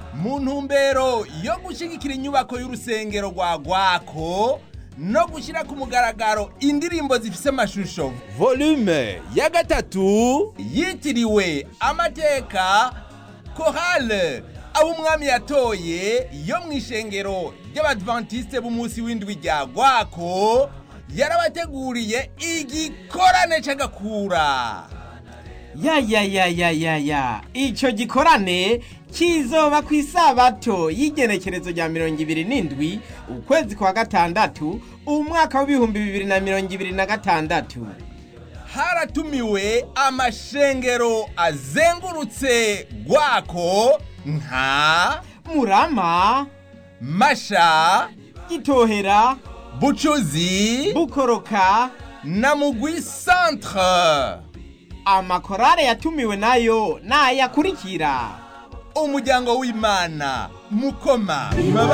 mu ntumbero yo gushyigikira inyubako y'urusengero rwa gwako no gushyira ku mugaragaro indirimbo zifise amashusho volume ya gatatu yitiriwe amateka korale abo umwami yatoye yo mu ishengero ry'abadventiste b'umunsi w'indwi rya gwako yarabateguriye igikorane c'agakura ya ya ya ya ya ya ico gikorane kizoba ku isabato y'igenekerezo rya mirongo ibiri n'indwi ukwezi kwa gatandatu umwaka w'ibihumbi bibiri na mirongo ibiri na gatandatu haratumiwe amashengero azengurutse gwako nka murama masha gitohera bucuzi bukoroka na mugwi centre amakorale yatumiwe nayo nayakurikira umuryango w'imana mukoma